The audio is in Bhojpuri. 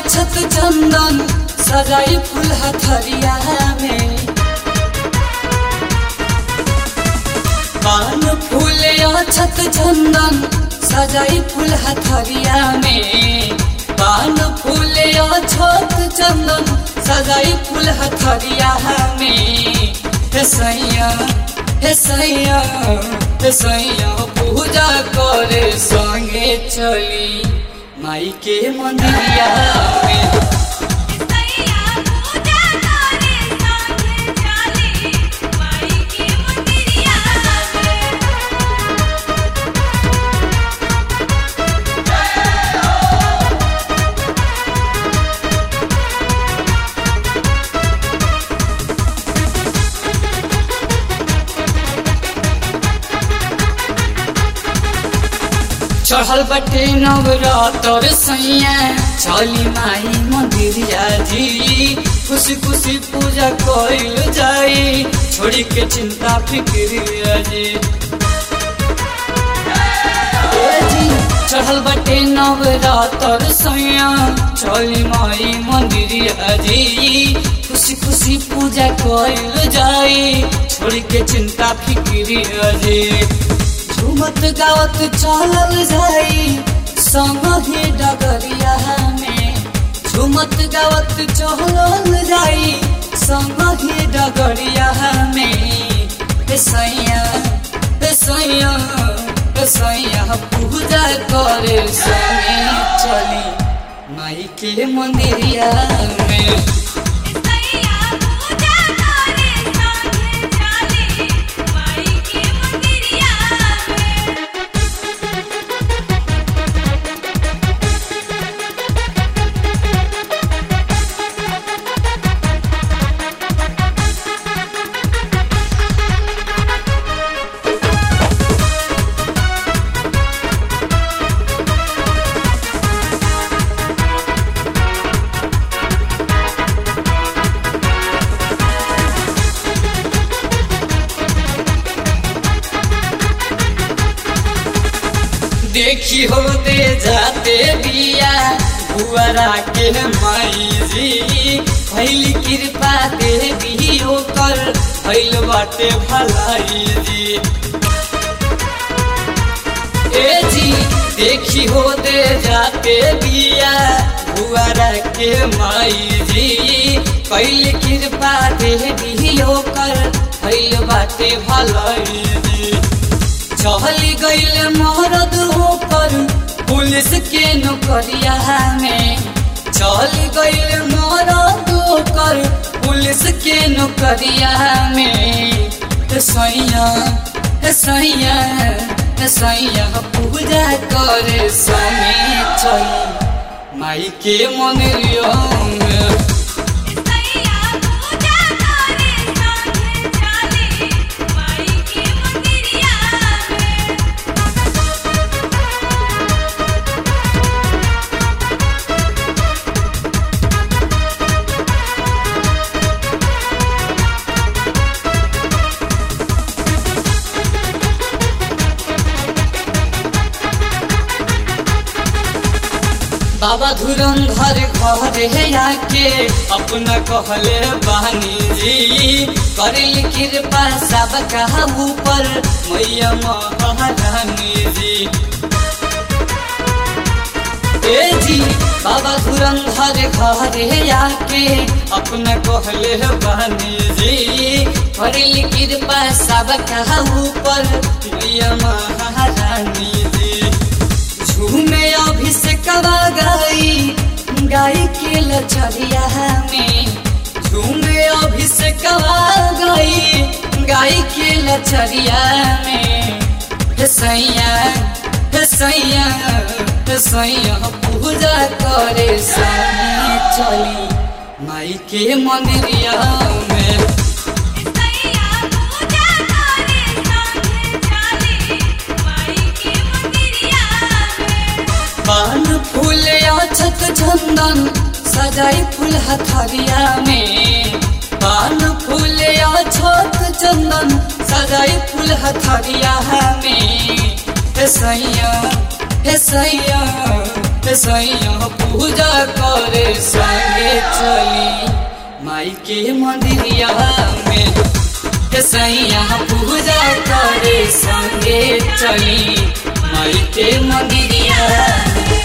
अछत चंदन सजाई फूल हथरिया में पान फूल अछत चंदन सजाई फूल हथरिया में पान फूल अछत चंदन सजाई फूल हथरिया में हे सैया हे सैया हे सैया पूजा करे संगे चली माई के मंदिरिया में सैया पूजा करे संगे चली माई के मंदिरिया में चढ़ल बटे नवरातर सैया चली माई मंदिरिया जी खुशी खुशी पूजा कइल जाई छोड़ी के चिंता फिक्रिया जी ए जी, चढ़ल बटे नवरातर सैया चली माई मंदिरिया जी खुशी खुशी पूजा कइल जाई छोड़ी के चिंता फिक्रिया जी झूमत गावत चलल जाई संग ही डगरिया में झूमत गावत चलल जाई संग ही डगरिया में हे सैया हे सैया हे सैया पूजा करे संगे चली माई के मंदिरिया में सैया पूजा करे संगे चली माई के मंदिरिया में देखी हो दे जाते बिया बुआरा के माई जी भैल कृपा देवी ओकर भैल बाटे भलाई जी ए जी देखी हो दे जाते बिया बुआरा के माई जी कैल कृपा देवी ओकर भैल बाटे भलाई जी चहल गईल मरद होकर पुलिस के नौकरिया में चल गईल मरद होकर पुलिस के नौकरिया में हे सैया हे सैया हे सैया पूजा करे समय चली माई के मंदिरिया में सैया पूजा करे संगे चली माई के मंदिरिया में बाबा धुरंधर घरे आके अपना कहले बानी जी करिल कृपा सब कहा ऊपर मैया महारानी जी ए जी बाबा धुरंधर घरे आके अपना कहले बानी जी करिल कृपा सब कहा ऊपर मैया महारानी जी झूमे अभिषेकवा गाई गाई के लचरिया में झूमे अभिषेकवा गाई गाई के लचरिया में हे सैया हे सैया हे सैया पूजा करे सही चली माई के मंदिरिया में सैया पूजा करे संगे चली माई के मंदिरिया में पान फूल अछत चंदन सजाई फूल हथरिया में पान फूल अछत चंदन सजाई फूल हथरिया में हे सैया हे सैया सैया पूजा करे संगे चली माई के मंदिरिया में सैया पूजा करे संगे चली माई के मंदिरिया में